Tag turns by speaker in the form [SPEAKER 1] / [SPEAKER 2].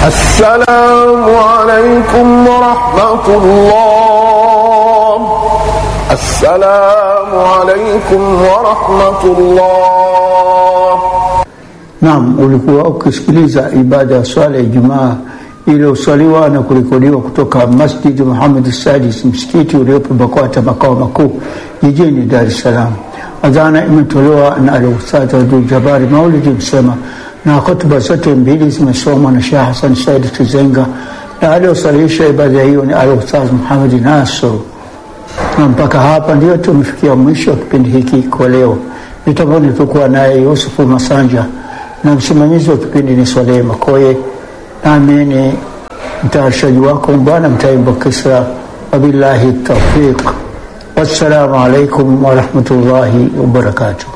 [SPEAKER 1] السلام عليكم ورحمة الله السلام عليكم ورحمة الله
[SPEAKER 2] Naam, ulikuwa ukisikiliza ibada ya swala ya Ijumaa iliyoswaliwa na kurekodiwa kutoka Masjid Muhammad Sadis, msikiti uliopo BAKWATA makao makuu jijini Dar es Salaam. Adhana imetolewa na Al-Ustadh Abdul Jabari Maulidi Msema, na hotuba zote mbili zimesomwa na Sheikh Hassan Said Tuzenga, na aliyosalisha ibada hiyo ni Al-Ustadh Muhammad Nasr. Na mpaka hapa ndio tumefikia mwisho wa kipindi hiki kwa leo. Mitamboni tulikuwa naye Yusufu Masanja na msimamizi wa kipindi ni Swalehe Makoye, nami ni mtayarishaji wako Bwana Mtaimbo Kisra. Wabillahi taufiq, wassalamu alaikum warahmatullahi wabarakatuh.